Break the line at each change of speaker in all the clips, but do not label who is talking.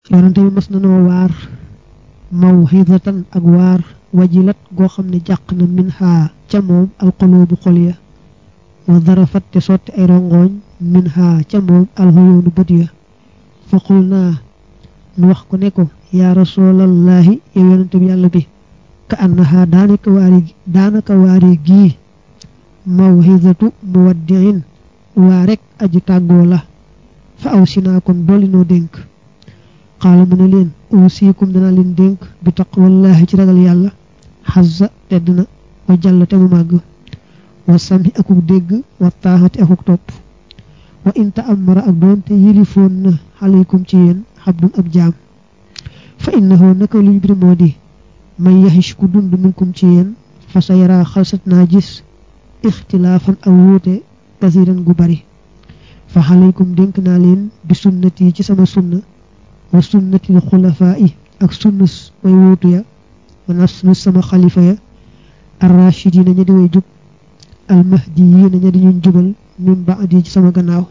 yonante bi mas na noo waar mawhidatan ak waar wajilat goo xam ne jàq na min xaa ca moom alqulubu xol ya wa darafat te sotti ay rongoñ min xaa ca moom alxuyoonu bët ya fa qul naa nu wax ko ne ko yaa rasulallaahi yow yonante bi yàlla bi ka annaha daanaka waari daanaka waari gii mawhidatu muwaddiin waa rek aji tàggoo la fa aw si naa kon dolli noo dénk xaala mu ne leen uusiikum dana leen dénk bi taqwallaahi ci ragal yàlla xazza tedd na wa jàll te mu màgg wa sami akuk dégg wa taaxati akuk topp wa inta amara ak doonte yilifoon na xaleykum ci yéen xabdun ab jaam fa innahu naka luy bir moo di man yaxish ku dund minkum ci yéen fa sa yaraa xalsat naa gis ixtilaafan ak wuute kasiran gu bari fa xaleykum dénk naa leen bi sunnati ci sama sunna wa sunnatil xulafaa yi ak sunnus way wuutu ya wa nasnu sama xalifa ya arrachidina ña di way jub almahdiyiina ña di ñuñ jubal min baadi ci sama gannaaw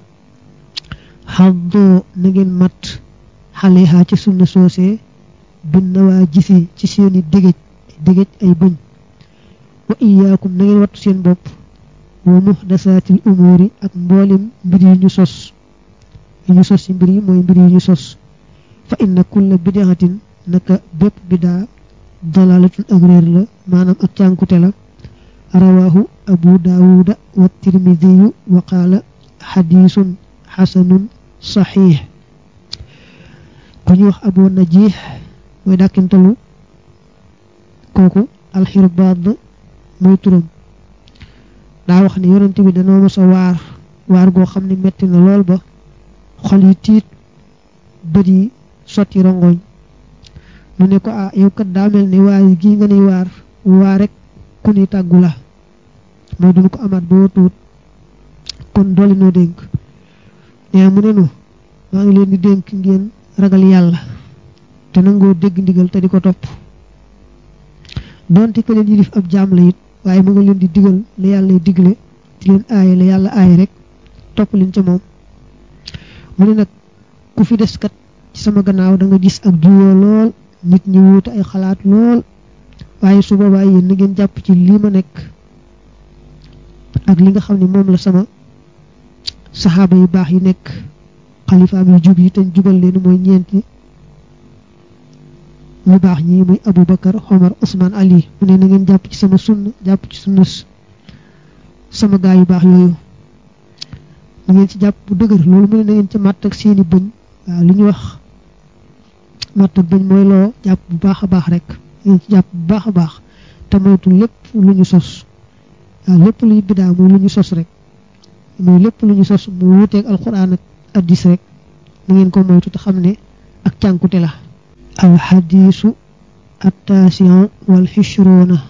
xaddoo na ngeen mat xaleha ci sunna soosee bin nawaa gisi ci seeni dégéj dégéj ay bëñ wa iyaakum na ngeen wattu seen bopp wa muhdasaatil umuuri ak mboolem mbir yi ñu sos yi ñu sos ci mbir yi mooy mbir yi ñu sos fa inna kulla bidaxatin naka bépp bidaa dalalatun ak réer la maanaam ak cànkute la rawaahu abu daawuda wa tirmidiyu wa qaala xadiisun xasanun saxiix ku ñu wax abu najiix mooy dàkkintalu kooku alxirbaad mooy turam daa wax ne yonent bi danoo mos a waar waar goo xam ne metti na lool ba xol yi tiit bët yi sotti rongoñ mu ne ko ah yow kat daa mel ni waaye gii nga ni waar waa rek ku ni tàggu la mooy duñu ko amaat boo tuut kon dolli noo dénk nee mu ne nu maa ngi leen di dénk ngeen ragal yàlla te nangoo dégg ndigal te di ko topp donte ka leen yilif ab jaam la it waaye mu nga leen di digal la yàlla digle di leen aaye la yàlla aaye rek topp leen ca moom mu ne nag ku fi des kat ci sama gannaaw da nga gis ak juyoo lool nit ñi wuute ay xalaat lool waaye su boobaa yéen na ngeen jàpp ci lii ma nekk ak li nga xam ne moom la sama saxaaba yu baax yi nekk xalifaam yu jub yi te jubal leen mooy ñeenti ñu baax ñi muy Abu Bakar Omar Ousmane Ali mu ne na ngeen jàpp ci sama sunna jàpp ci sunna sama gaa yu baax yooyu na ngeen ci jàpp bu dëgër loolu mu ne na ngeen ci màtt ak seeni bëñ waaw li ñuy wax màtt ak bëñ mooy loo jàpp bu baax a baax rek ngeen ci jàpp bu baax a baax te moytu lépp lu ñu sos waaw lépp luy bidaa mooy lu ñu sos rek mooy lépp lu ñu sos mu wuteeg alxuraan ak addis rek na ngeen ko moytu te xam ne ak cànkute la alxadiisu attaasiyon wal xishroona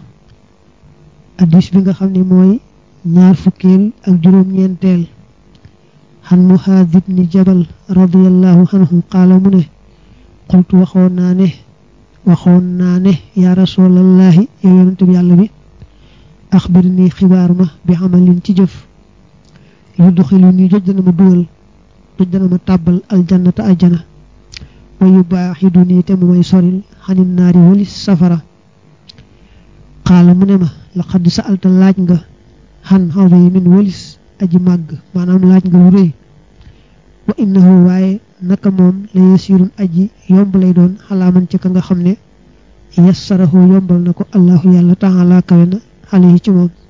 addis bi nga xam ne mooy ñaar fukkeel ak juróom-ñeenteel xan muhaad ibni jabal radiallahu anhu qaala mu ne qultu waxoon naa ne waxoon naa ne yaa rasulallahi yow yonente bi yàlla bi axbir nii xibaar ma bi amalin ci jëf yu doxilu nii joj dana ma dugal joj dana ma tàbbal aljannata aljana wa yu baaxidu nii te mu may soril xanin naari walis safara xaala mu ne ma laqad sa'alta laaj nga xan azimin walis aji màgg maanaam laaj nga lu rëy wa innahu waaye naka moom la yasirun aji yomb lay doon xalaaman ci ka nga xam ne yassarahu yombal na ko allahu yàlla taala kawe na xale yi ci moom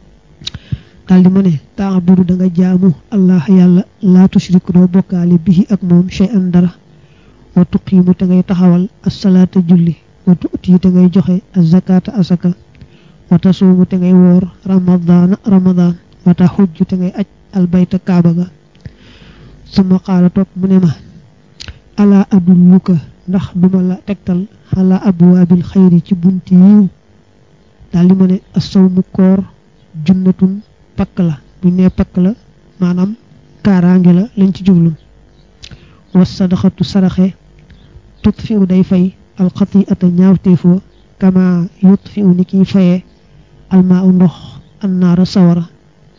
daldi ma ne taabudu da nga jaamu allah yàlla laa tushriku doo bokkaale bihi ak moom shay'an dara wa tuqiimu te ngay taxawal assalaata julli wa tuuti te ngay joxe azakaata asaka wa tasuumu te ngay woor ramadaana ramadaan wa taxujju te ngay aj albayta kaaba ga suma qaala topp mu ne ma alaa adulluka ndax duma la tegtal xalaa abwaabil xayri ci bunti yiw daldi ma ne asawmu koor junnatun pakk la bu ne pakk la maanaam kaaraange la lañ ci jublu was sadaxatu saraxe tutfiu day fay alxatiata ñaawteefoo kama yutfiu ni kiy fayee almaa u ndox annaara sawara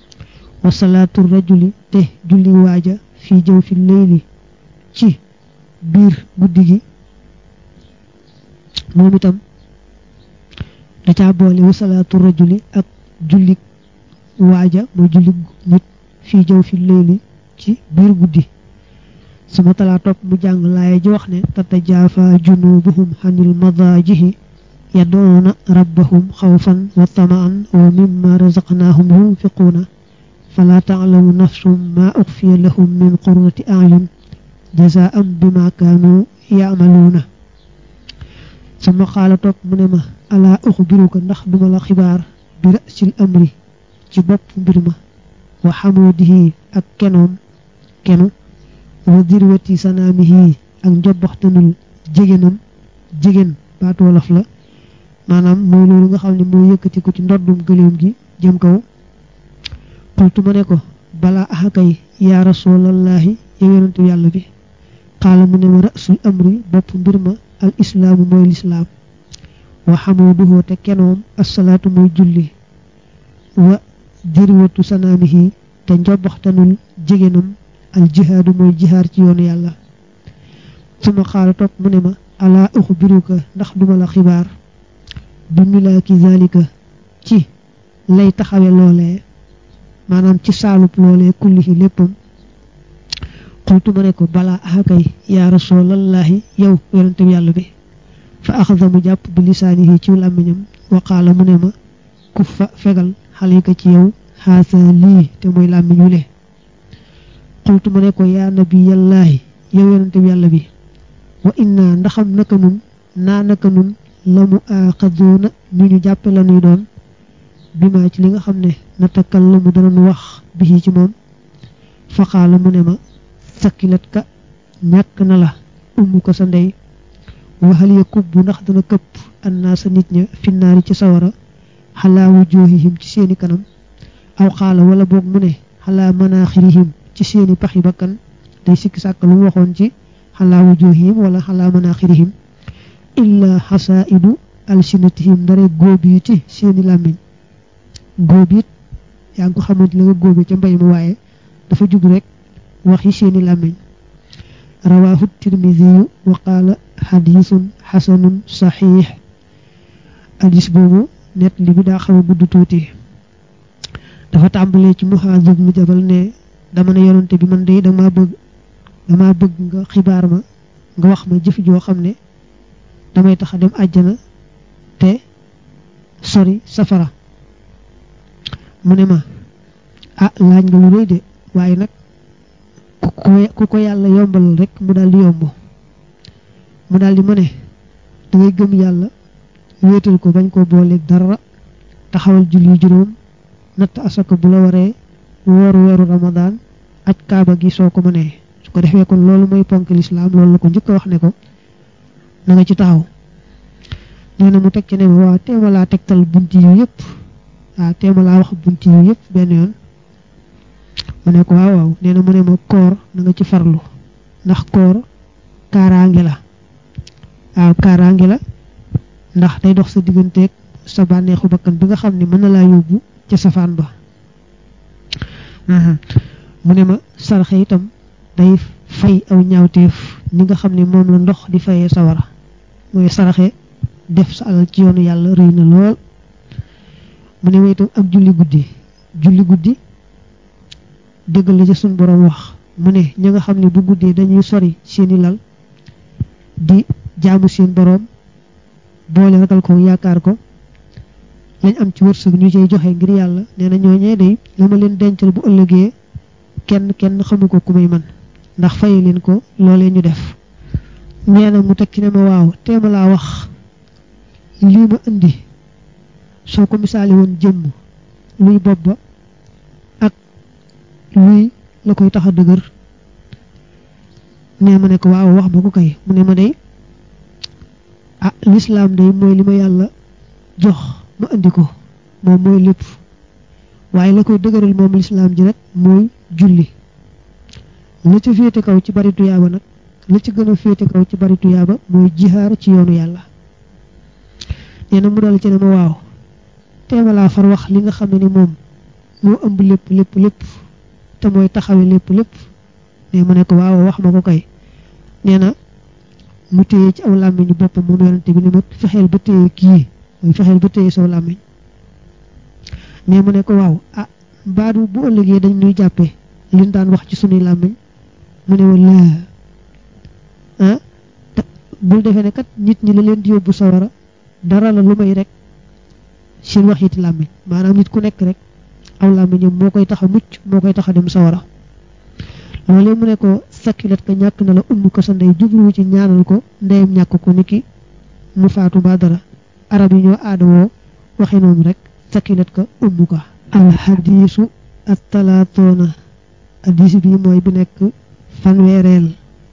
wa salaatu rajuli te julli waaja fii jëw fi leyli ci biir guddi gi moom itam da caa boole wa salaatu rajuli ak jullik waaja mooy jullik nit fii jëw fi léegi ci biir guddi suma talaa topp mu jàng laaya ji wax ne tatajaafa junubuhum xanil madaajihi yadoona rabbahum xawfan wa tamaan wa mimma razaqnaahum yunfiquuna fala taalamu nafsum ma uxfiya lahum min qurrati ayun jazaam bima kaanu yaamaluuna suma xaala topp mu ne ma alaa uxbiruka ndax duma la xibaar bi rasil amri ci bopp mbir ma wa xamudihi ak kenoom kenu wa dirwati sanaamihi ak njobbaxtanul jigéenam jigéen baatu wolof la maanaam mooy loolu nga xam ne moo yëkkati ko ci ndoddum gëléem gi jëm kaw xultu ma ne ko balaa axakay yaa rasulallaahi yow yonentu yàlla bi xaala mu ne ma rasul amri bopp mbir ma al islaamu mooy lislaam wa xamuduhu te kenoom assalaatu mooy julli wa dirwatu sanaamihi te njobbaxtanul jigéenam al jihaadu mooy jihaar ci yoonu yàlla suma xaala topp mu ne ma alaa uxbiruka ndax duma la xibaar bi milaaki zalika ci lay taxawe loolee maanaam ci saalub loolee kullihi léppam xultu ma ne ko balaa axakay yaa rasulallaahi yow yonente bi yàlla bi fa axada mu jàpp bi lisaanihi ci làmmiñam wa qaala mu ne ma ku fa fegal xalika ci yow xaasa lii te mooy làmmiñ wu le xultu ma ne ko yaa nabiyallaahi yow yonente bi yàlla bi wa inna ndaxam naka nun naa naka nun la mu aaxadoona ñu ñu jàppe la nuy doon bi maa ci li nga xam ne natakallamu danañ wax bi ci moom faqaala mu ne ma sakkilat ka ñàkk na la umm ko sa ndey waxal ya kubbu ndax dana këpp annaa sa nit ña finnaari ci sawara xalaa wujuhihim ci seeni kanam aw xaala wala boog mu ne xalaa manaaxirihim ci seeni paxi bakkan day sikki sàkk lu mu waxoon ci xalaa wujuhihim wala xalaa manaaxirihim illa xasaidu alsinatihim ndare góobiiti seeni làmmiñ góobiit yaa ngi ko xamante la nga góobi ca mbay ma waaye dafa jug rek waxi seeni làmmiñ rawaahu tirmidiyu wa qaala xadiisun xasanun saxiix hadis boobu net li bi daa xaw a gudd tuuti dafa tàmbalee ci Muhaaz mu jabal ne dama ne yonante bi man de dama bëgg dama bëgg nga xibaar ma nga wax ma jëf joo xam ne damay tax a dem àjjana te sori safara mu ne ma ah laaj nga lu rëy de waaye nag ku ko ku ko yàlla yombal rek mu daal di yomb mu daal di ma ne da ngay gëm yàlla wéetal ko bañ koo booleeg dara taxawal julli juróom natt asaka bu la waree wooru weeru ramadaan aj kaaba gi soo ko mënee su ko defee kon loolu mooy ponk lislaam loolu la ko njëkk a wax ne ko na nga ci taxaw nee na mu teg ci ne ma waaw teema laa tegtal bunt yu yëpp waaw teema laa wax bunt yu yëpp benn yoon mu ne ko waaw waaw nee na mu ne ma koor na nga ci farlu ndax koor kaaraange la waaw kaaraange la ndax day dox sa digganteeg sa bànneexu bakkan bi nga xam ne mën na laa yóbbu ca safaan ba mu ne ma sarxe itam day fay aw ñaawteef ni nga xam ne moom la ndox di fayee sawara mooy saraxe def sa alal ci yoonu yàlla rëy na lool mu ne ma itam ak julli guddi julli guddi dëggal la ci suñ boroom wax mu ne ñi nga xam ne bu guddee dañuy sori seeni lal di jaamu seen boroom boole ragal ko yaakaar ko lañ am ci wërsëg ñu cay joxe ngir yàlla nee na ñooñee day la ma leen dencal bu ëllëgee kenn kenn xamu ko ku may man ndax faye leen ko loolee ñu def nee na mu tekki ne ma waaw teema laa wax lii ma indi soo ko misaali woon jëmm luy bopp ba ak luy la koy tax a dëgër nee ma ne ko waaw wax ma ko kay mu ne ma day ah lislaam day mooy li ma yàlla jox ma indi ko moom mooy lépp waaye la koy dëgëral moom lislaam ji nag mooy julli la ci féete kaw ci bari tuyaaba nag la ci gën a féete kaw ci bari tuyaaba mooy jihaar ci yoonu yàlla nee na mu dal ci ne ma waaw teema laa far wax li nga xam ne ni moom moo ëmb lépp lépp lépp te mooy taxawe lépp lépp ne ma ne ko waaw wax ma ko kay nee na mu téye ci aw làmmiñu boppam moom yonante bi ni ma fexeel ba téye kii mooy fexeel ba téye saw làmmiñ mais mu ne ko waaw ah baadu bu ëllëgee dañ nuy jàppee liñ daan wax ci sunuy làmmiñ mu ne wala ah bul defee ne kat nit ñi la leen di yóbbu sawara dara la lu may rek seen waxiti làmmiñ maanaam nit ku nekk rek aw làmmiñam moo koy tax a mucc moo koy tax a dem sawara loolee mu ne ko sakkilat ka ñàkk na la umm ko sa ndey jubluwu ci ñaanal ko ndeyam ñàkk ko niki mu faatu ba dara arab yi ñoo aada woo waxe noonu rek sakkilat ka umm ko alxadiisu attalaatoona hadis bi mooy bi nekk fanweereel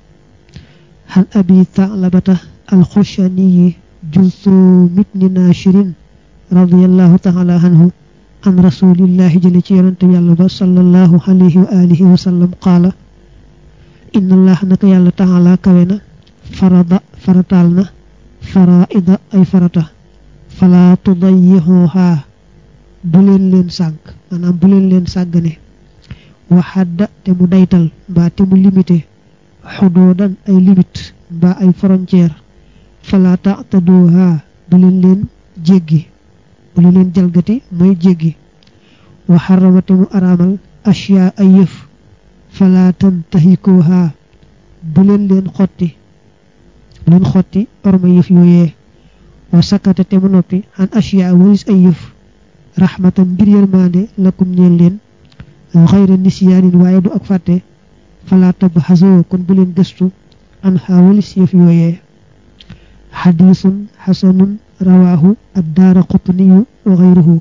xan abi taalabata alxushaniyi julsu mitni naashirin radiallahu taala anhu an rasulillahi jële ci yonante yàlla ba sallallahu alayhi wa alihi wa sallam qaala inna allah naka yàlla taala kawe na farada farataal na faraida ay farata fala tudayixuha bu leen leen sànk maanaam bu leen leen sàggane waxadda te mu daytal mbaa te mu limité xudoodan ay limite mbaa ay frontière fala taataduha bu leen leen jéggi bu leen leen jalgati mooy jéggi wa xarama te mu araamal ashyaa ay yëf fala tantahikuha bu leen leen xotti bu leen xotti orma yëf yooyee wa sakata te mu noppi an ashyaa walis ay yëf raxmatan ngir yërmande lakum ñeel leen xayra nisyaanin waaye du ak fàtte fala tabxasoo kon bu leen gëstu an xaawalis yëf yooyee xadiisun xasanun rawaahu addaara qutniyu wa xayruhu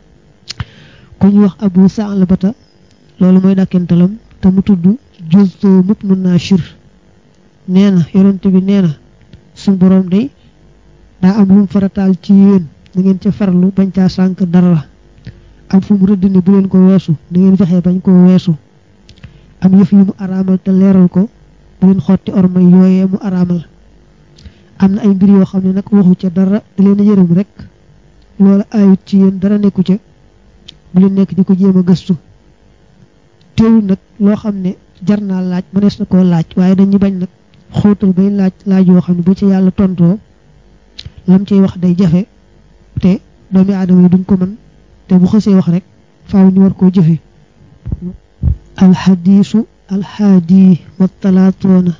ku ñu wax abu saalabata loolu mooy dàkkantalam te mu tudd justo mub nu naashir nee na yonent bi nee na suñ boroom day daa am lu mu farataal ci yéen da ngeen ca farlu bañ caa sànk dara am fu mu rëdd ne bu leen ko weesu da ngeen fexe bañ koo weesu am yëf yu mu araamal te leeral ko bu leen xotti ormay yooyee mu araamal am na ay mbir yoo xam ne nag waxu ca dara da leen a yërëm rek loola ayut ci yéen dara nekku ca bu leen nekk di ko jéem a gëstu teewul nag loo xam ne jar naa laaj mënees na koo laaj waaye dañuy bañ nag xóotal bay laaj laaj yoo xam ne bu ci yàlla tontoo lam ciy wax day jafe te doomi aadama yi duñ ko mën te bu xësee wax rek faaw ñu war koo jëfe alxadiisu alxaadi wa talaatoona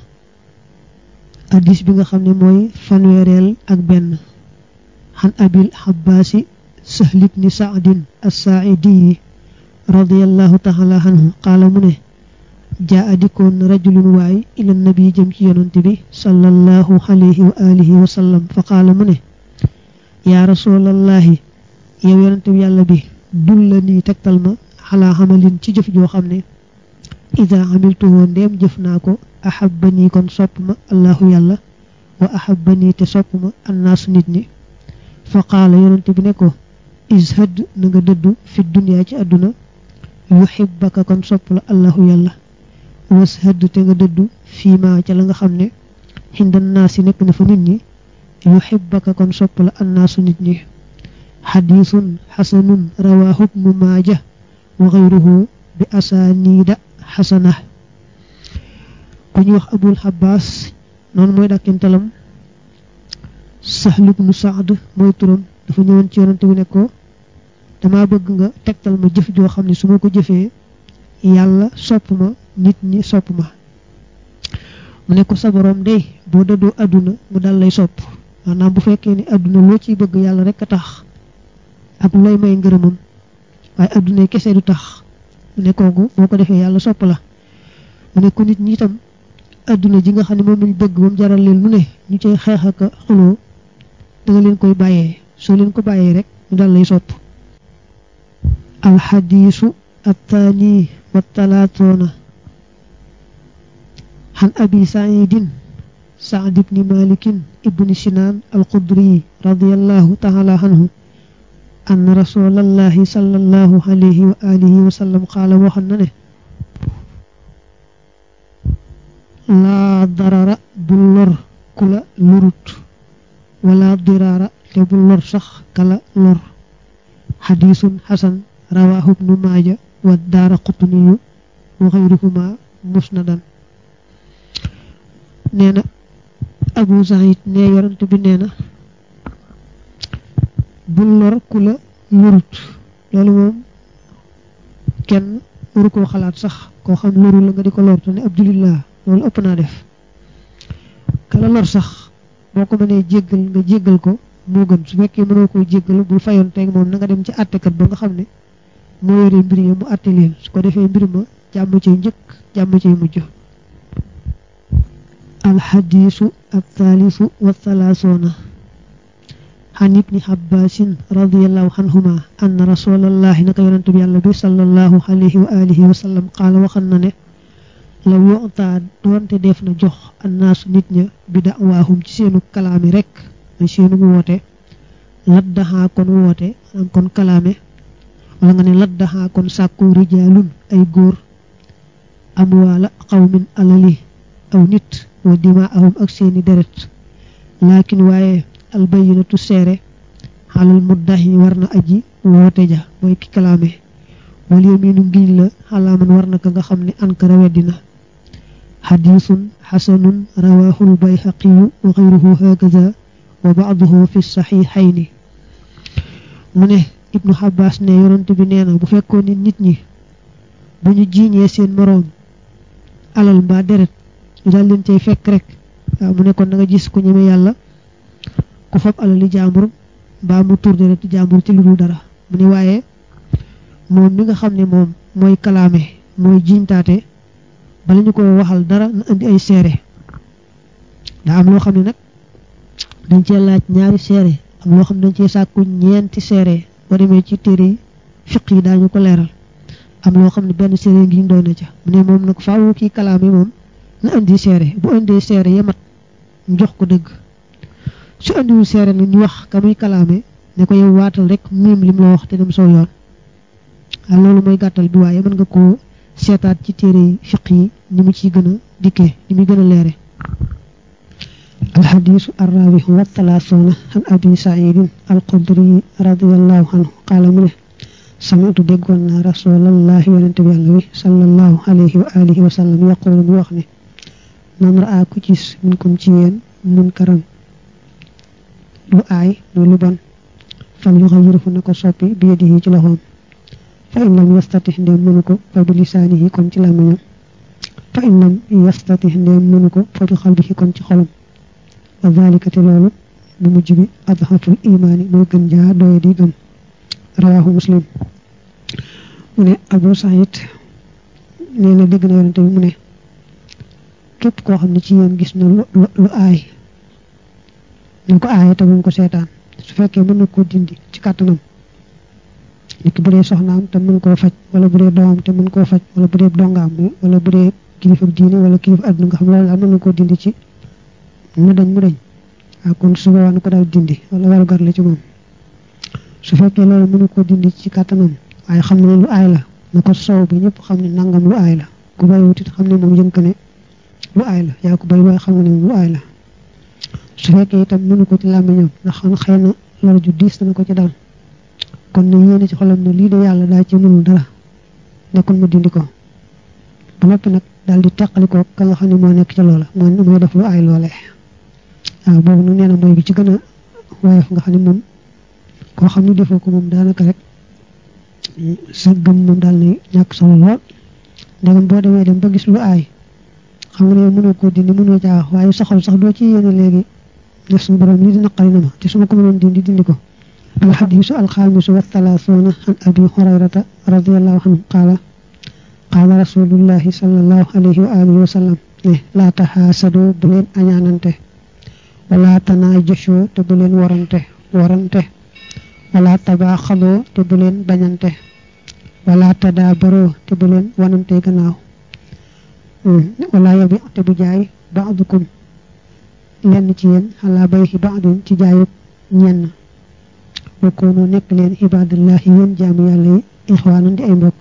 hadis bi nga xam ne mooy fanweereel ak benn xan abil xabbaasi sahl ibni saadin assaaidi radiallahu taala anhu qaala mu ne jaa adikoon rajulun waay ila nabi jëm ci yonante bi sallallahu alayhi wa alihi wa sallam fa qaala mu ne yaa rasulallahi yow yonante bi yàlla bi dul la nii tegtal ma xalaa xamalin ci jëf joo xam ne ida amiltuhoo ndeem jëf naa ko ahabbanii kon sopp ma allahu yàlla wa ahabbanii te sopp ma annaasu nit ñi fa qaala yonante bi ne ko ishad na nga dëddu fi duniyaa ci àdduna yuhibbaka kon sopp la allahu yàlla washad te nga dëddu fii ma ca la nga xam ne xindan naasi nekk na fa nit ñi yuhibbaka kon sopp la annaasu nit ñi xadiisun xasanun rawaahu ibnu maaja wa xayruhu bi asaaniida xasana ku ñu wax abul xabaas noonu mooy dàkkintalam sahl ibnu saad mooy turam dafa ñëwoon ci yonante bi ne ko dama bëgg nga tegtal ma jëf joo xam ne su ma ko jëfee yàlla sopp ma nit ñi sopp ma mu ne ko sa borom day boo dëddoo àdduna mu dal lay sopp maanaam bu fekkee ni àdduna loo ciy bëgg yàlla rek a tax ak lu lay may ngërëmam waaye àdduna kese du tax mu ne kooku boo ko defee yàlla sopp la mu ne ko nit ñi itam àdduna ji nga xam ne moom lañ bëgg ba mu jaral leen lu ne ñu cay xeex ak xuloo da nga leen koy bàyyee soo leen ko bàyyee rek ñu dal lay sopp alxadiisu attaani wa talaatoona xan abi saidin saad ibni malikin ibni sinaan alxudri radiallahu taala anhu ann rasulallahi sallallahu alayhi wa alihi wa sallam qaala waxoon na ne laa darara bu lor ku la lorut wala diraara te bu lor sax kala lor xadiisun xasan rawaahu ibnu maaja wa daara qutniyu wa xayruhuma musnadan nee na abu saïd ne yorante bi nee na bul lor ku la lorut loolu moom kenn waru koo xalaat sax koo xam loru la nga di ko lor te ne ab julit laa loolu ëpp naa def kala lor sax boo ko mënee jéggal nga jéggal ko moo gën su fekkee mënoo koy jéggal bul fayoon teeg moom na nga dem ci àttekat ba nga xam ne moo yore mbir yi mu àtte leen su ko defee mbir ma jàmm cay njëkk jàmm cay mujj alxadiisu althaalisu wathalaasuuna xan ibni xabbaasin radiallahu anhuma anna rasulallahi naka yonente bi yàlla bi sallallahu alayhi wa alihi wa sallam qaala waxan na ne law yutaa doonte def na jox annaasu nit ña bi dawaahum ci seenu kalaame rek mooy seenu woote laddaxaa kon woote am kon kalaame wala nga ne laddaxaa kon sàkku rijaalun ay góor amwaala qawmin alali aw nit wa dimaahum ak seeni deret laakin waaye albayinatu seere xalal muddahi war na aji woote ja mooy ki kalaame wal yaminu ngiñ la xalaaman war na ka nga xam ne ankara weddina xadiisun xasanun rawaahu lbayhaqiyu wa xayruhu hakaza wa baaduhu fi saxiixayni mu ne ibnu xabaas ne yonent bi nee na bu fekkoon ni nit ñi bu ñu jiiñee seen moroom alal mbaa deret ñu daal leen cay fekk rek waaw mu ne kon da nga gis ku ñeme yàlla ku fab alali jaambur mbaa mu tur dereti jaambur ci lu dul dara mu ne waaye moom mi nga xam ne moom mooy kalaame mooy jiñtaate bala ñu ko waxal dara na indi ay seere daa am loo xam ne nag dañ cee laaj ñaari seere am loo xam ne dañ cee sàkku ñeenti seere boo demee ci téere yi fiq yi daañu ko leeral am loo xam ne benn seere ngi doy na ca mu ne moom nag faaw kii kalaame moom na indi seere bu indee seere yamat ñu jox ko dëgg su indiwul seere nag ñu wax ka muy kalaame ne ko yow waatal rek miim lim la wax te dem soo yoon waaw loolu mooy gàttal bi waaye mën nga koo seetaat ci téere yi fiq yi ni mu ciy gën a dikkee ni muy gën a leere alxadiisu arraabihu wa talaasuuna an abi saidin alxudri radiallahu anhu qaala mu ne samitu déggoon naa rasulallahi yonente bi yàlla bi sallallahu alayhi wa alihi wa sallam yaqulu mu wax ne man raa ku gis minkum ci yéen munkaran lu aay muy lu bon fal yuxayyirhu na ko soppi bi yadihi ci loxoom fa in lam yastatix ndéem mënu ko fa bi lisaanihi kon ci làmmiñam fa in lam yastatix ndéem mënu ko fa bi xalbihi kon ci xolam wa zalika te loolu bu mujj bi adhaful imaani mooy gën jaa doye di gëm rawaahu muslim mu ne abu saïd nee na dégg na yonente bi mu ne képp koo xam ne ci yéen gis na lu lu aay ñu ko aaye te mu ko seetaan su fekkee mën na koo dindi ci kàttanam nit bu dee soxnaam te mën koo faj wala bu dee doomam te mën koo faj wala bu dee dongaam wala bu dee kilifa diine wala kilifa àdduna nga xam loolu daal mën na koo dindi ci mu dañ mu dañ waaw kon su boobaa na ko daal dindi wala waru gar la ci moom su fekkee loolu mënu koo dindi ci kàttanam waaye xam ne lu aay la na ko soow bi ñëpp xam ne nangam lu aay la ku bay wutit xam ne moom yënk ne lu aay la yaa ko bay waaye xam ne moom lu aay la su fekkee itam mënu ko ci làmmiñam ndax xëy na lor ju diis dana ko ci dal kon ne yéene ci xolam ne lii de yàlla daa ci mënul dara nekkul mu dindi ko ba noppi nag daal di teqalikoo ka nga xam ne moo nekk ca loola moo mooy def lu aay loole waaw boobu nag nee na mooy bi ci gën a woyof nga xam ne moom koo xam ne defoo ko moom daanaka rek sa gëm moom daal ne ñàkk solo lool ndegam boo demee dem ba gis lu aay xam nga ne mënoo koo dindi mënoo caa wax waaye sa xol sax doo ci yéene léegi ne suñu borom lii di naqari na ma te su ma ko mënoon dindi dindi ko alxadiisu alxaamisu wa thalaathuuna an abi hurayrata radiallahu anhu qaala qaala rasulullahi sallallahu alayhi wa alihi wa sallam ne laa taxaasadoo bu leen añaanante wala tanaajashoo te bu leen warante warante wala tabaaxadoo te bu leen bañante wala tadaabaroo te bu leen wanante gannaaw wala yabi te bu jaay baadukum lenn ci yéen xalaa bayxi baadin ci jaayub ñenn wakkoonoo nekk leen ibadallahi yéen jaamu yàlla yi ixwaanan di ay mbokk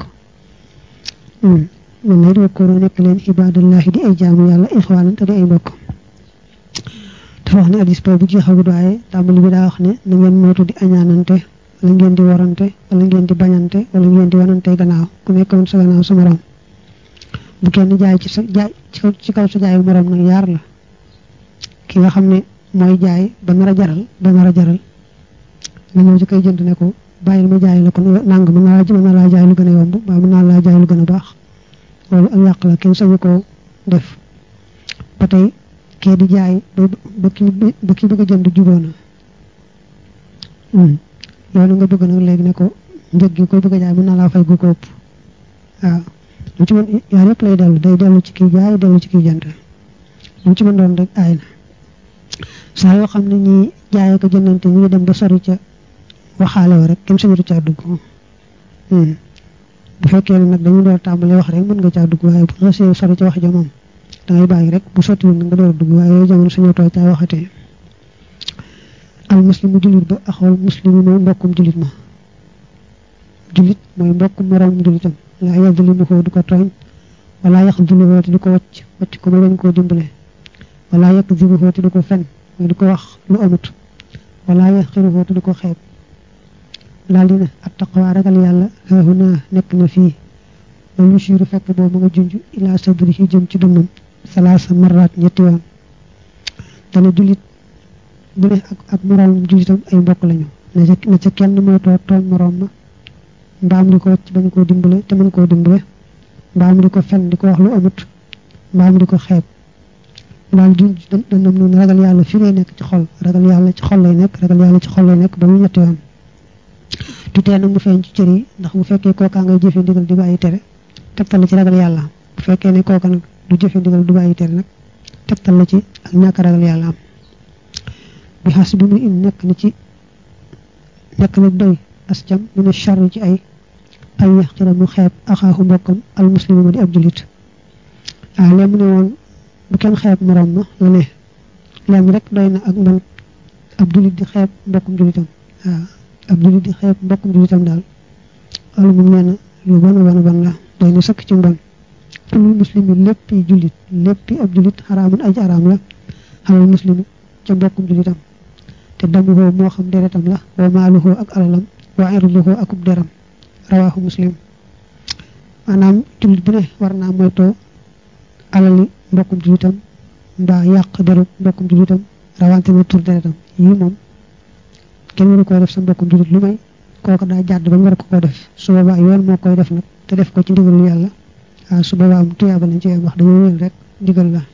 man lay di wakkoonoo nekk leen ibadallahi di ay jaamu yàlla ixwaanan te di ay mbokk dafa wax ne addis boobu jeexagut waaye tàmbali bi daa wax ne na ngeen moytu di añaanante wala ngeen di warante wala ngeen di bañante wala ngeen di wanante gannaaw ku nekk woon sa gannaaw sa morom bu kenn jaay ci sa jaay ci kaw sa jaayu morom nag yaar la ki nga xam ne mooy jaay ba nar a jaral ba nar a jaral nga ñëw ci koy jënd ne ko bàyyil ma jaay la ko nang mën naa mën naa laa jaay lu gën a yomb waaye mën naa laa jaay lu gën a baax loolu ak yàq la kenn sañu ko def ba tey kee di jaay ba ki ba ki bëgg a jënd juboo na loolu nga bëgg nag léegi ne ko njëg gi koy bëgg a jaay mën naa laa fay gu ko ëpp waaw lu ci mën yaar yëpp lay dellu day dellu ci kii jaay dellu ci kii jënd lu ci mën doon rek aay na saa yoo xam ne ñi jaayee ko jëndante ñu ngi dem ba sori ca waxaale wa rek kenn sañatu caa dugg bu fekkee ne nag dañu door tàmbalee wax rek mën nga caa dugg waaye bu xasee sori ca wax ja moom dangay bàyyi rek bu sottiwul nga door a dugg waaye yooyu jamono suñu too caa waxatee al muslimu jullit ba axawal muslimi mooy mbokkum jullit ma jullit mooy mbokkum moroom jullitam laa yadlimu ko du ko tooñ wala yaxdulu te du ko wacc wacc ko ma bañ koo dimbale wala yakdibu te du ko fen mooy du ko wax lu amut wala yaxqiru te du ko xeeb daal di ne at taqwa ragal yàlla haahuna nekk na fii ba yusiru fekk boobu nga junj ila sadrihi jëm ci dënnam salaasa marraat ñetti yoon dana jullit bu ne ak ak moroom jullitam ay mbokk lañu na ca na ca kenn moytoo tooñ moroom ma mbaam di ko wacc bañ koo dimbale te mën koo dimbale mbaam di ko fen di ko wax lu amut mbaam di ko xeeb daal junj dënnam noonu ragal yàlla fi lay nekk ci xol ragal yàlla ci xol lay nekk ragal yàlla ci xol lay nekk ba mu ñetti yoon tutee nag mu feeñ ci cër yi ndax bu fekkee kookaa ngay jëfe ndigal di bàyyi tere tegtal la ci ragal yàlla am bu fekkee ne kooka nag du jëfe ndigal du bàyyi tere nag tegtal la ci ak ñàkk ragal yàlla am bi xas bi mu in nekk na ci nekk na doy ascam mu ne charri ci ay ay yaxtira mu xeeb axaaxu mbokkam al muslimi ma di ab julit waaw lee mu ne woon bu kenn xeeb moroom ma la ne leen rek doy na ak man ab julit di xeeb mbokkum julitam waaw ab julit di xeeb mbokkum julitam daal loolu moom nee na lu bon a bon a bon la doy na sëkk ci mbon kulul muslimi lépp yi jullit lépp yi ab julit xaraamun aj araam la xalal muslimi ca mbokkum julitam te damuhoo moo xam deretam la wa maaluhoo ak alalam wa irduhoo akub deram rawaahu muslim maanaam jullit bu ne war naa moytoo alali mbokkum julitam mbaa yàq deru mbokkum julitam rawante na tur deretam yii moom kenn waru koy def sa mbokkum julit lu may kooku daa jàdd ba ñu war ko ko def su boobaa yoon moo koy def nag te def ko ci ndigalu yàlla waaw su boobaa am tuyaaba lañ ci wax dañoo wél rek ndigal la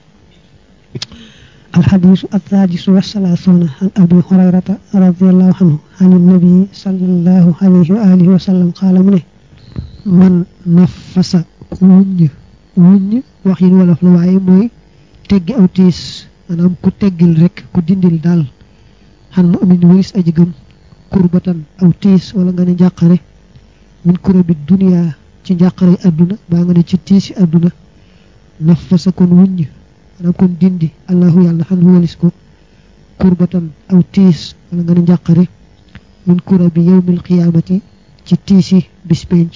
الحديث السادس والثلاثون عن أبي هريرة رضي الله عنه عن النبي صلى الله عليه وآله وسلم قال منه من نفس وني وني وخين ولا فلواي موي تيغي أو تيس manam ku teggil rek ku dindil dal han mu'min wis aji gëm kurbatan aw tiis wala nga ne njàqare min kurabi dunia ci njàqare aduna ba nga ne ci tiisi aduna nafasa kon wuññ manam kon dindi allahu yàlla han walis ko kurbatan aw tiis wala nga ne njàqare min kurabi yawmil qiyamati ci tiisi bis penc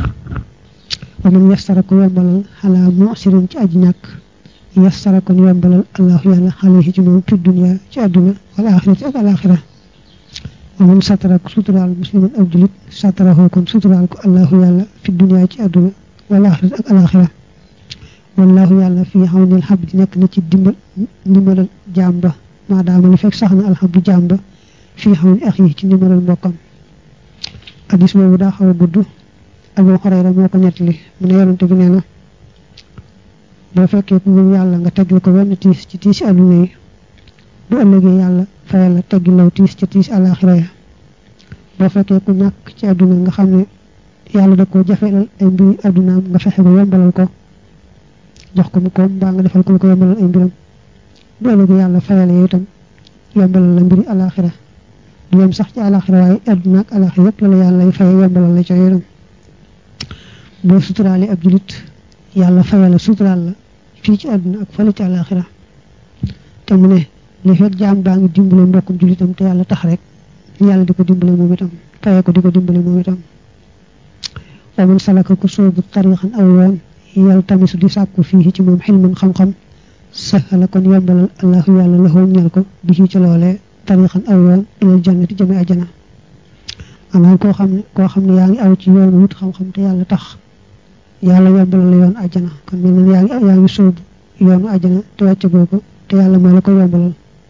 wa man yassara ko yombalal ala mu'sirin ci aji ñàkk yassara kon yombalal allahu yàlla alayhi ci moom fi dunia ci aduna wal axirati ak alaxira wa man satara ko suturaal musliman ab julit satarahu kon suturaal ko allahu yàlla fi dunia ci aduna wal axirati ak alaxira wallahu yàlla fi xawnil xabdi nekk na ci dimbal ndimbalal jàmba maadaama li fekk sax na alxabdu jàmba fi xawni axi ci ndimbalal mbokkam hadis boobu daa xaw a gudd abu xoreyra moo ko nettali mu ne yonante bi nee na boo fekkee ku gëm yàlla nga teggil ko wenn tiis ci tiisi àdduna yi bu ëllëgee yàlla fayal la teggil law tiis ci tiis alaxira ya boo fekkee ku ñàkk ci àdduna nga xam ne yàlla da ko jafelal ay mbiri àddunaam nga fexe ba yombalal ko jox ko mu koom mbaa nga defal ko lu ko yombalal ay mbiram bu ëllëgee yàlla fayal yow itam yombalal la mbiri alaxira du yem sax ci alaxira waaye àdduna ak alaxira yëpp la la yàlla fay yombalal la ca yoonam boo suturaale ab julit yàlla fayal la suturaal la fii ci àdduna ak fële ci àlaxira te mu ne li fekk jaam baa ngi dimbale mbokkum julitam te yàlla tax rek yàlla di ko dimbale moom itam fayee ko di ko dimbale moom itam wa man salaka ku soobu tarixan aw yoon yàlla tamisu di sàkku fii ci moom xilman xam-xam sahala kon yombalal allahu yàlla la xool ñeel ko bi ci loolee tarixan aw yoon ilal jannati jëme ajana maanaam koo xam ne koo xam ne yaa ngi aw ci yoon wut xam-xam te yàlla tax yàlla yombalal la yoon ajana kon mel na yaa ngi yaa ngi sóobu yoonu ajana te wàcce googu te yàlla moo la ko yombalal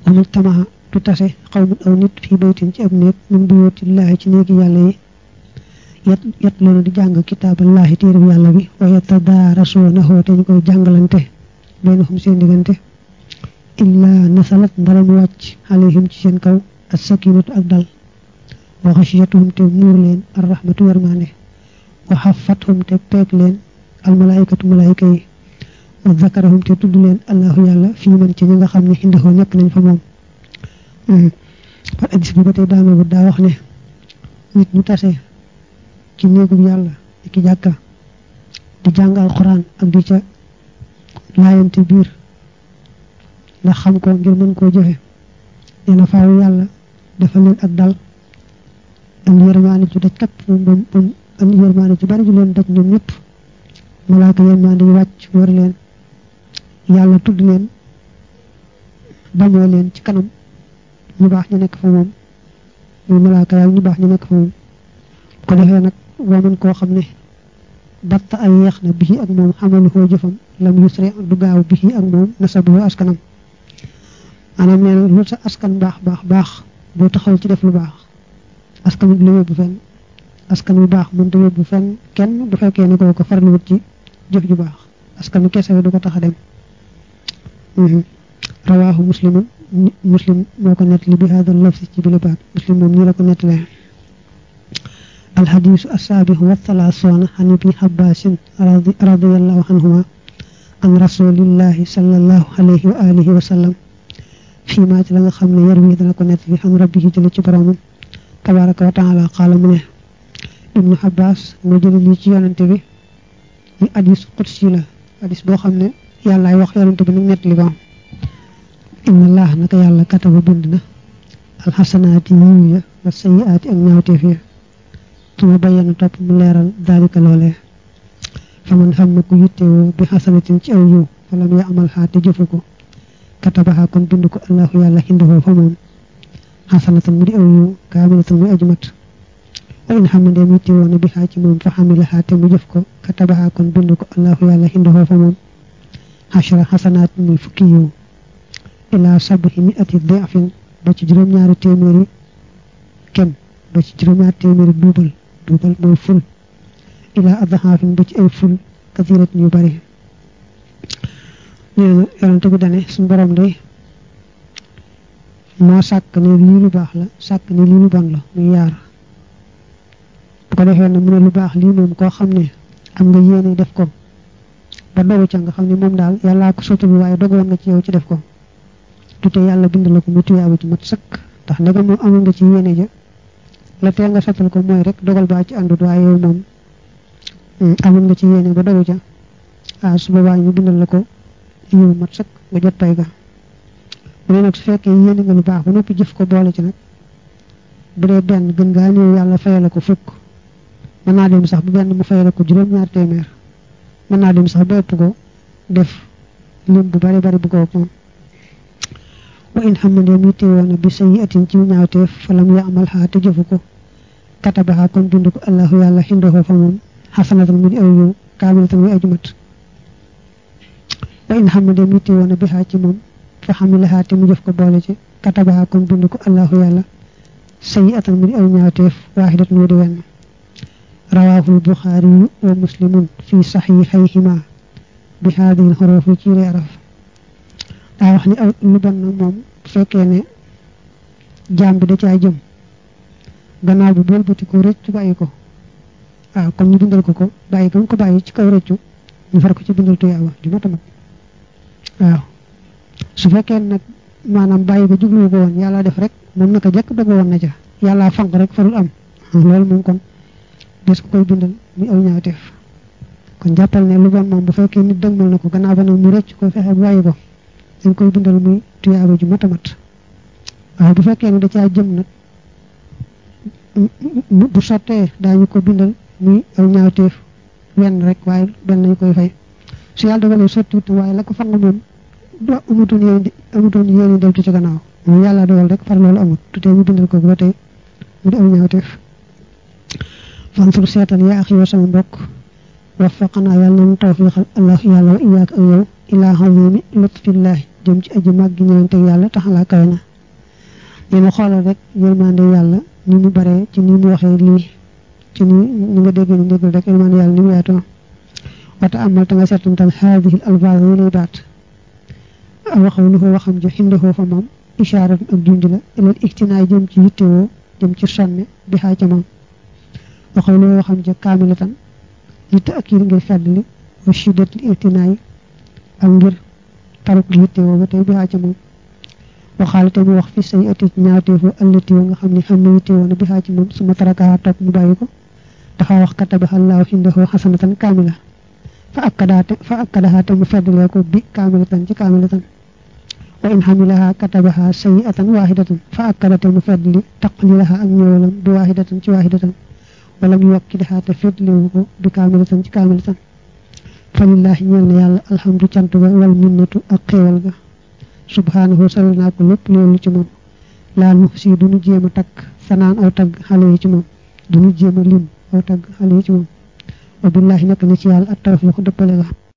amul tamaha du tase xawmun aw nit fii baytin ci ab néeg min buyutillaahi ci néegi yàlla yi yat yat loolu di jàng kitaaballahi téereb yàlla bi wa yatadaarasuunahu te ñu koy jàngalante baynahum seen diggante illaa nasalat ndara mu wàcc alayhim ci seen kaw as sakinatu ak dal wa xashiyatuhum te muur leen ar rahmatu warmaande wa xafathum te peeg leen al malaikatu malaayika yi wa zakarahum te tudd leen allahu yàlla fii man ci ñi nga xam ne indahoo nekk nañ fa moom par addis bi ba tey daana bu daa wax ne nit ñu tase ci néegub yàlla di ki jàkka di jàng alquran ak di ca laayante biir ndax xam ko ngir mën koo jëfe nee na faaw yàlla dafa leen ak dal am yërmaane ju daj kapp moom moom am yërmaane ju bari ju leen daj ñoom ñëpp malaaka yërmaane yu wàcc war leen yàlla tudd leen bañoo leen ci kanam ñu baax ñu nekk fa moom muy malaaka yaag ñu baax ñu nekk fa moom ko defee nag waman koo xam ne batta ay yeex na bii ak moom xamalu koo jëfam lam yusri du gaaw bii ak moom nasabu askanam maanaam nee na lu sa askan baax baax baax boo taxaw ci def lu baax askan bi la yóbbu fenn askan bu baax mënta yóbbu fenn kenn bu fekkee ne koo ko farlu wut ci jëf ju baax askan wi kese du ko tax a dem rawaahu muslimun muslim moo ko nettali bi hada lafsi ci bi baat muslim moom nii la ko nettalee alxadiisu assaabihu wa thalaasuuna an ibni abbaasin radiyallahu anhuma an rasulillahi sallallahu alayhi wa alihi wa sallam fii maa ci la nga xam ne yar wi dana ko nettali an rabbihi jële ci boromam tabaraka wa taala qaala mu ne ibnu abbas moo jële lii ci yonante bi ñu hadis qudsi la hadis boo xam ne yàllaay wax yonante bi nag nettali ko inna allah naka yàlla kataba bind na alxasanaati yiw ya wa sayiaati ak ñaawteef ya tuma bayyana topp mu leeral daalika loolee fa man xam na ku yittewoo bi xasanatin ci aw yiw falam ya amal xaa te jëfu ko katabaha kon bind ko allahu yàlla xindahoo fa moom xasanatan mu di aw yiw kaamilatan muy ajumat wa in xam ndeem yittewoo na bi xaa ci moom fa xamilaxaa te mu jëf ko katabaha kon bind ko allahu yàlla xindahoo fa moom xashra xasanaat muy fukki yiw ilaa sabahi mi ati dafin ba ci juróom-ñaari téeméeri kem ba ci juróom-ñaari téeméeri duubal duubal mooy ful ilaa adhaafin ba ci ay ful kasirat ñu bari nee na yonante bi dane suñu borom day moo sàkk ne lii lu baax la sàkk ne lii lu bon la muy yaar bu ko defee na mu ne lu baax lii moom koo xam ne am nga yéene def ko ba dogu ca nga xam ne moom daal yàllaa ko sotti bi waaye dogoon nga ci yow ci def ko tute yàlla bind la ko mu tuyaabu ci mat sëkk ndax ndegam moom amoon nga ci yéene ja la tee nga sottal ko mooy rek dogal baa ci àndut waaye yow moom amoon nga ci yéene ba dogu ca ah su boobaa ñu bindal la ko yiw mat sëkk nga jot pay ga bu dee nag su fekkee yéene nga lu baax ba noppi jëf ko boole ci nag bu dee benn gën ngaa néew yàlla fayal ko fukk mën naa dem sax bu benn mu fayal ko juróom-ñaar téeméer mën naa dem sax ba ëpp ko def lim bu bari bari bu ko moom wa in xam ne mi teewoon na bi sayi atin ci ñaawteef falam ya amal xaa te jëfu ko katabaxa kon bind ko allahu yàlla xindoo fa moom xasanatan mu di aw yiw kaamilatan muy ajumat wa in xam ne mi teewoon na bi xaa ci moom fa xamilaxaa te mu jëf ko boole ci katabaxa kon bind ko allahu yàlla sayi atan mu di aw ñaawteef waaxidat mu di wenn rawaahul buxaari wa muslimun fi saxiixayhima bi haadihi xuruufi ci reeraf daa wax ni aw lu bon nag moom bu fekkee ne jaam bi da caa jëm gannaaw bi bool bëti ko rëccu bàyyi ko waaw comme ñu bindal ko ko bàyyi ko ko bàyyi ci kaw rëccu ñu far ko ci bindal tuyaaba ju mat a mat waaw su fekkee nag maanaam bàyyi ko jublu ko woon yàlla def rek moom naka jekk dogo woon na ca yàlla fanq rek farul am loolu moom kon des ko koy bindal muy aw ñaawteef kon jàppal ne lu bon moom bu fekkee nit dëgmal na ko gannaaw ba nag mu rëcc ko fexe bàyyi ko dañ koy bindal muy tuyaaba ju mat a mat waaye bu fekkee ne da caa jëm nag bu sottee daañu ko bindal muy aw ñaawteef wenn rek waaye benn nañu koy fay su yàlla dogalee sottiwut waaye la ko fang moom do amutoon yéen di amutoon yéen i deltu ci gannaaw moom yàlla dogal rek far loolu amut tutee ñu bindal ko ba tey mu di aw ñaawteef fansur seetal yaa axi wa sama mbokk waffaqanaa yàlla nañu tawfiixal allah yàlla wa iyaak ak yow ilaa xazimi lutfillaahi jëm ci aji màgg ñëwante yàlla taxalaa kawe na yéen xoolal rek yërmande yàlla ni mu baree ci ni mu waxee lii ci ni ni nga dégg ni déggal rek yërmande yàlla ni mu yaatoo wata amal ta nga seetantal haadihi alfaaz yi lay baat waxaw lu ko waxam ji xindahoo fa moom ishaarat ak junj la ilal ixtinaay jëm ci yittewoo jëm ci sonne bi xaa ca moom waxaw lu ko waxam ji kaamilatan li taakid ngir feddli wa shiddat li ixtinaay ak ngir taruk yittewoo ba tey bi xaa ca moom waxaale te mu wax fi say ati ñaawteefu allati nga xam ne xam ne yittewoo na bi xaa ci moom suma tarakaha topp mu bàyyi ko dafa wax katabaxallaahu xindahoo xasanatan kaamila fa akkadaate fa akkadaha mu feddalee ko bi kaamilatan ci kaamilatan wa in xamilaha katabaha sayiatan waxidatan fa akkadate mu feddli taqlilaha ak ñëwalam bi waxidatan ci waxidatan wala mu yokkidaha te feddliwu ko bi kaamilatan ci kaamilatan fa lillahi ñeel na yàlla alhamdu cant ga wal minnatu ak xéewal ga subhanahu sal naa ko lépp loolu ci moom laal mu si duñu jéem a takk sanaan aw tagg xale yi ci moom duñu jéem a lim aw tagg xale yi ci moom wa billahi nekk na ci yàlla ak tawfiq dëppale ga